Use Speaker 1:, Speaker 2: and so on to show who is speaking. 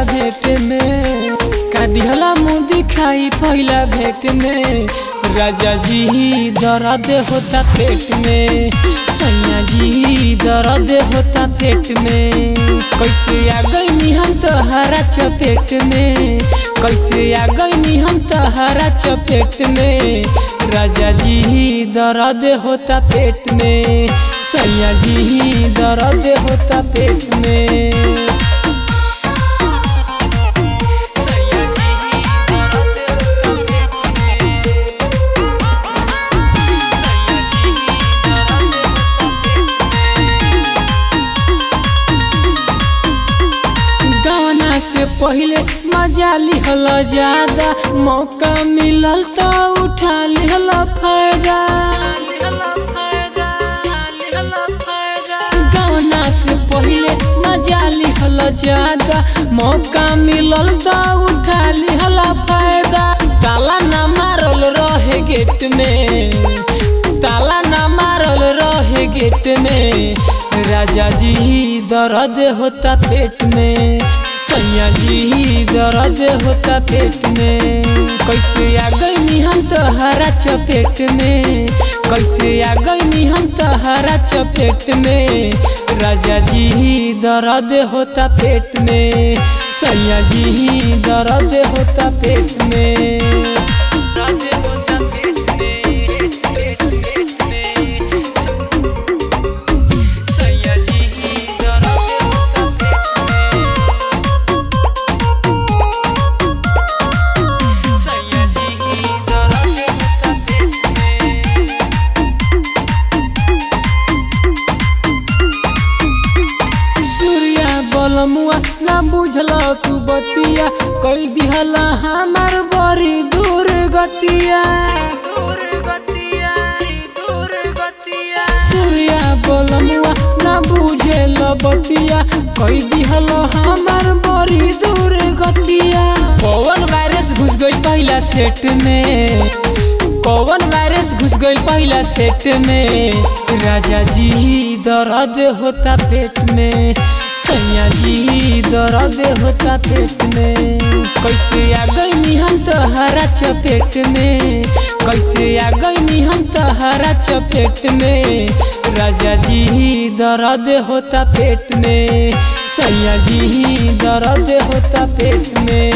Speaker 1: पहिला भेट में का दिहला मुँह दिखाई पहिला भेट में राजा जी दर्द होता पेट में सैया जी दर्द होता पेट में कैसे आ गई हम तोहरा चपेट में कैसे आ गई हम तोहरा चपेट में राजा जी दर्द होता पेट में सैया जी दर्द होता पेट में सैया जी दर्द होता पेट में सैया जी दर्द होता गाना से पहले मजा लिहल ज्यादा मौका मिलल तो उठा लिहल फायदा गाना से पहले मजा लिहल ज्यादा मौका मिलल तो उठा लिहल फायदा ताला ना मारल रहे गेट में ताला ना मारल रहे गेट में राजा जी दर्द होता पेट में सैया जी दर्द होता पेट में कैसे आ गई हम तोहरा चपेट में कैसे आ गई हम तोहरा चपेट में राजा जी दर्द होता पेट में सैया जी दर्द होता पेट में दर्द होता पेट में पेट पेट में सैया जी दर्द होता पेट में सैया जी दर्द होता पेट में सूर्या बलमुआ ना बुझल तू बतिया कई दिहला हमार बड़ी दूर गतिया सूर्या बलमुआ ना बुझेल बतिया कई दिहल हमार बड़ी दूर गतिया कौन वायरस घुस गई पहला सेट में कौन वायरस घुस गई पहला सेट में राजा जी दर्द होता पेट में सैया जी दर्द होता पेट में कैसे आ गई हम तोहरा चपेट में कैसे आ गई हम तोहरा चपेट में राजा जी दर्द होता पेट में सैया जी दर्द होता पेट में